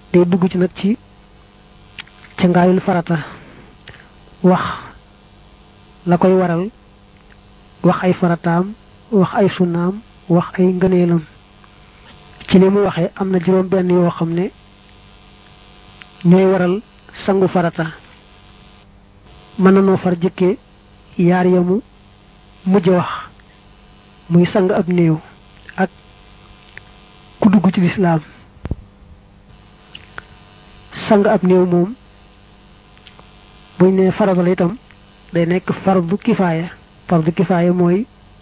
day dugg ci nag ci ca ngaayul farata wax la koy waral wax ay farataam wax ay sunnaam wax ay ngëneelam ci li mu waxee am na juróom benn yoo xam ne ñooy waral sangu farata mën na noo far jëkkee yaar yamu mujj wax muy sang ab néew ak ku dugg ci lislaam sang ab néew moom buñ ne farata la itam day nekk fardu kifaaya fardu kifaaya mooy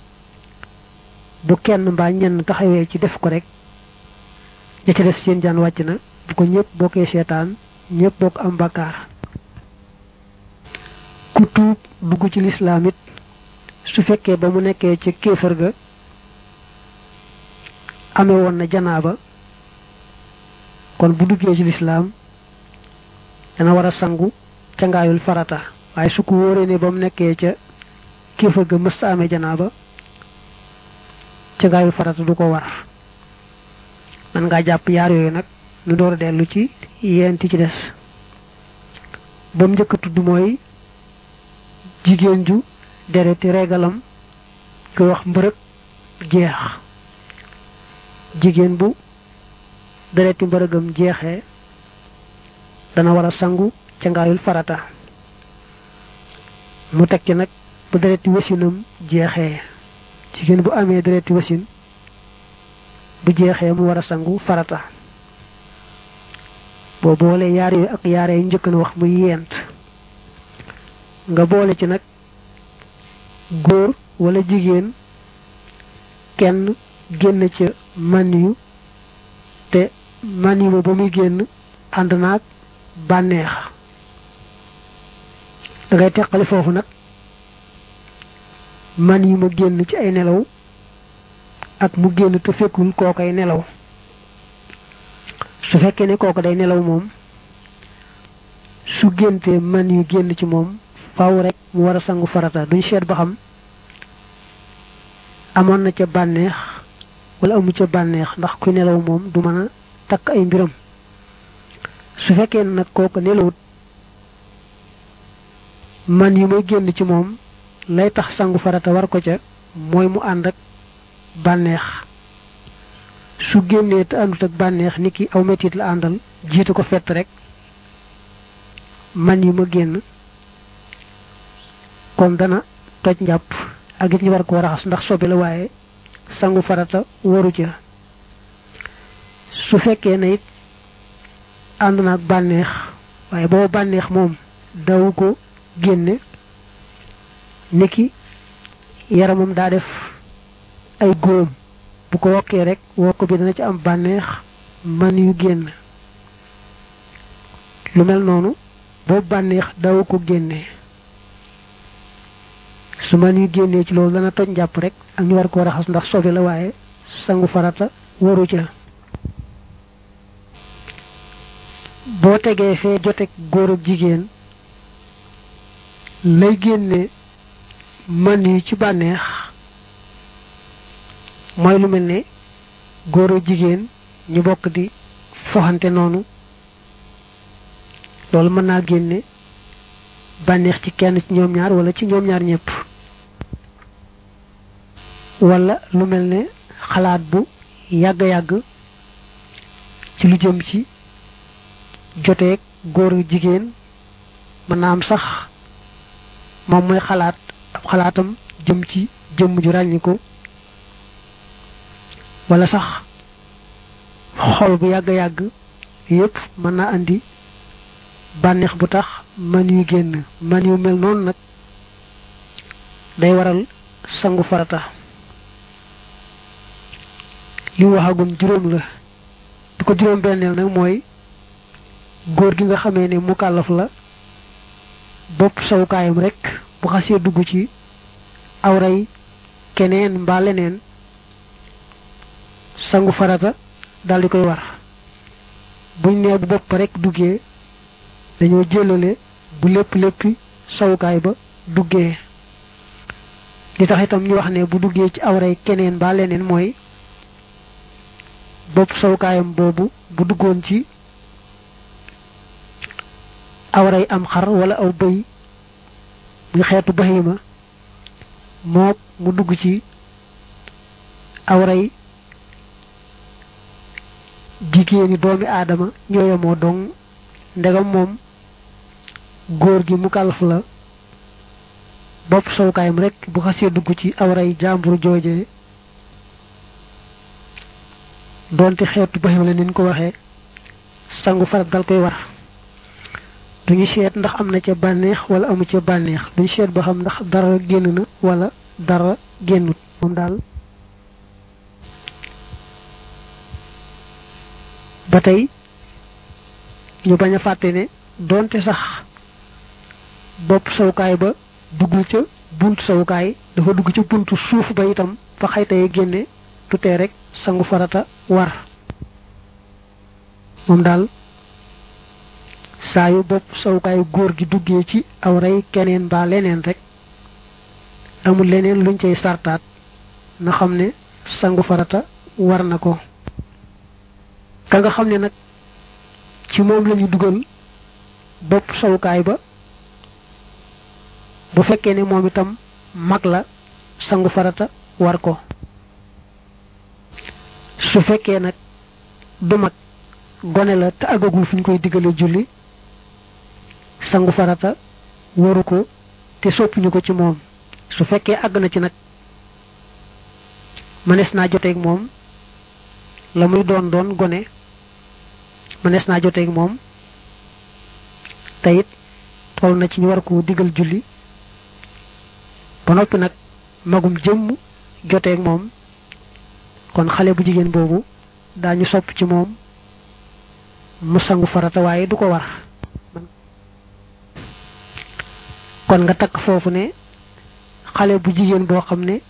bu kenn mbaa ñenn taxawee ci def ko rek ña ca def seen jaan wàcc na bu ko ñëpp bokkee seetaan ñëpp bokk am bakkaar ku tuub dugg ci lislaam it su fekkee ba mu nekkee ci kéefër ga amee woon na janaaba kon bu duggee ci lislaam dana war a sangu ca ngaayul farata waaye su ko wóoree ne ba mu nekkee ca kéefër ga mësta amee janaaba ca ngaayul farata du ko war man ngaa jàpp yaar yooyu nag nu door a dellu ci yenti ci des ba mu njëkk a tudd mooy jigéen ju dereti regalam ko wax mbërëg jeex jigéen bu dereti mbërëgam jeexee dana war a sangu ca ngaayul farata mu teg ci nag bu dereti wasinam jeexee jigéen bu amee dereti wasin bu jeexee mu war a sangu farata boo boole yaar yooyu ak yaar yi njëkk na wax muy yent nga boole ci nag góor wala jigéen kenn génn ca man yu te man yu ba muy génn ànd naag bànneex da ngay teqali foofu nag man yu ma génn ci ay nelaw ak mu génn te fekkul kookay nelaw su fekkee ne kooku day nelaw moom su géntee man yu génn ci moom faaw rek mu war a sangu farata duñ seet ba xam amoon na ca bànneex wala amu ca bànneex ndax ku nelaw moom du mën a takk ay mbiram su fekkee nag kooku nelawut man yu may génn ci moom lay tax sangu farata war ko ca mooy mu ànd ak bànneex su génnee te àndut ak bànneex ni ki aw metit la àndal jiitu ko fett rek man yu ma génn kon dana toj njàpp ak it ñu war koo raxas ndax sobe la waaye sangu farata waru ca su fekkee ne it ànd na ak bànneex waaye booba bànneex moom daw ko génne niki yaramam daa def ay góom bu ko wokkee rek wokk bi dana ci am bànneex man yu génn lu mel noonu boobu bànneex daw ko génne su man yu génnee ci loolu dana toj njàpp rek ak ñu war koo raxas ndax sobe la waaye sangu farata waru ca boo tegee fee jotek góor ak jigéen lay génne man yi ci bànneex mooy lu mel ne góor ak jigéen ñu bokk di foxante noonu loolu mën naa génne bànneex ci kenn ci ñoom ñaar wala ci ñoom ñaar ñëpp wala lu mel ne xalaat bu yàgg-yàgg ci lu jëm ci joteeg góor ak jigéen mën naa am sax moom mooy xalaat ab xalaatam jëm ci jëmm ju ràññiku wala sax xol bu yàgg-yàgg yépp mën naa andi bànneex bu tax man yu génn man yu mel noonu nag day waral sangu farata li waxagum juróom la du ko juróom benneel nag mooy góor gi nga xamee ne mukallaf la bopp sawukaayam rek bu xasee dugg ci awray keneen mbaa leneen sangu farata dal di koy war buñ nee bu bopp rek duggee dañoo jëlale bu lépp léppi sawukaay ba duggee li tax itam ñu wax ne bu duggee ci awray keneen mbaa leneen mooy bopp sawukaayam boobu bu duggoon ci awray am xar wala aw bëy muy xeetu bahima mook mu dugg ci awray jigéeni doomi aadama ñooyamoo dong ndegam moom góor gi mu kalaf la bopp sowkaayam rek bu xasee dugg ci awray jàmbur jooje doonte xeetu bahima la niñ ko waxee sangu farat dal koy war duñu seet ndax am na ca bànneex wala amu ca bànneex duñu seet ba xam ndax dara génn na wala dara génnut moom daal ba tey ñu bañ a fàtte ne doonte sax bopp sawukaay ba duggul ca buntu sawukaay dafa dugg ca buntu suuf ba itam fa xaytay génne tutee rek sangu farata war moom daal saa yu bopp sawukaayu góor gi duggee ci aw rey keneen mbaa leneen rek amul leneen luñ cay sartaat na xam ne sangu farata war na ko ka nga xam ne nag ci moom lañu dugal bopp sawukaay ba bu fekkee ne moom itam mag la sangu farata war ko su fekkee nag du mag gone la te àggagul fu ñu koy diggale julli sangu farata waru ko te soppuñu ko ci moom su fekkee àgg na ci nag mënees naa joteeg moom la muy doon doon gone mënees naa joteeg moom te it toll na ci ñu war ko digal julli ba noppi nag magum jëmm joteeg moom kon xale bu jigéen boobu daañu sopp ci moom mu sangu farata waaye du ko war kon nga takk foofu ne xale bu jigéen boo xam ne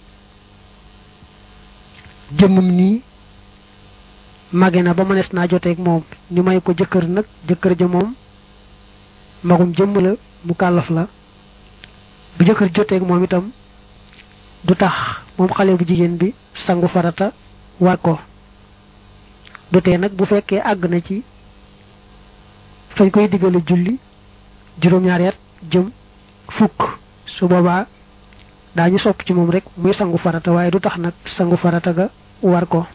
jëmmam nii mage na ba mënees naa joteeg moom ñu may ko jëkkër nag jëkkër ja moom magum jëmm la mu kàllaf la bu jëkkër joteeg moom itam du tax moom xale bu jigéen bi sangu farata war ko du tee nag bu fekkee àgg na ci fañ koy diggale julli juróom-ñaari at jëm fukk su boobaa daañu sopp ci moom rek muy sangu farata waaye du tax nag sangu farata ga war ko